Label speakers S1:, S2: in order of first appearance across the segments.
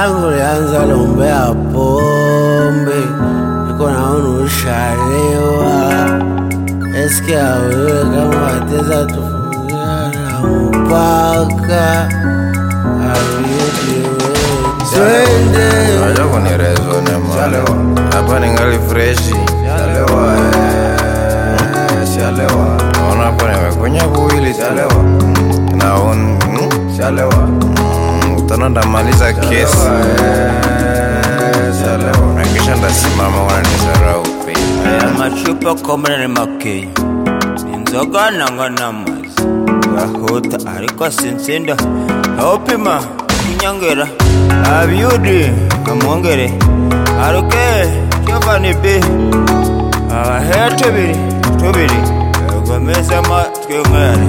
S1: langu lianza lombea pombe, niko naona ushalewa. Eskia wewe kama wateza tufungia na mpaka twende
S2: Unajua kunirezo ne malewa hapa ningali freshi shalewa eh, shalewa naona hapa nimekunya buwili shalewa naon shalewa Mm, utaona ndamaliza kesi shalewa na kisha ndasimama wananisarau pe
S3: aya macupa komera ni makeya inzoga nanga n'amazi gahuta ariko sinsinda awupima inyongera abyudi amwongere aruke cyovani bi abahe tubiri tubiri egomezemo twinywere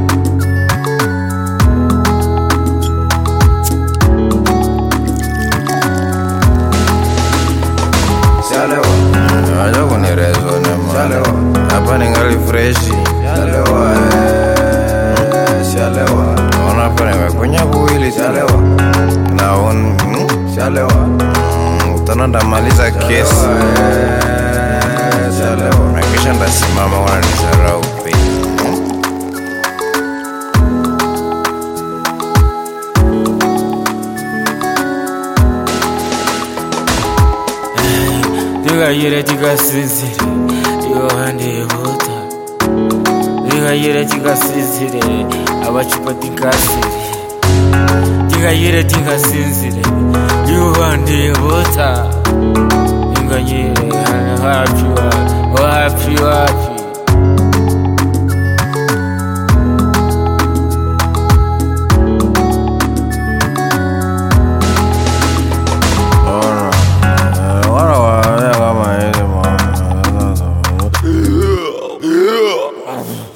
S2: shalewa unajua kunirezo ne malewa hapa ningali freshi shalewa eh, shalewa naona hapa nimekunya buwili shalewa naon shalewa Mm, utaona ndamaliza kesi shalewa na kisha ndasimama wananisarau pe
S4: Tigayire tigasinzire iruhande yihuta Tigayire tigasinzire abacupa tigasire Tigayire tigasinzire iruhande yihuta Inganyire hano hafi wa wapi wapi
S2: Ona, eh, wana waambia kama hivi mwana.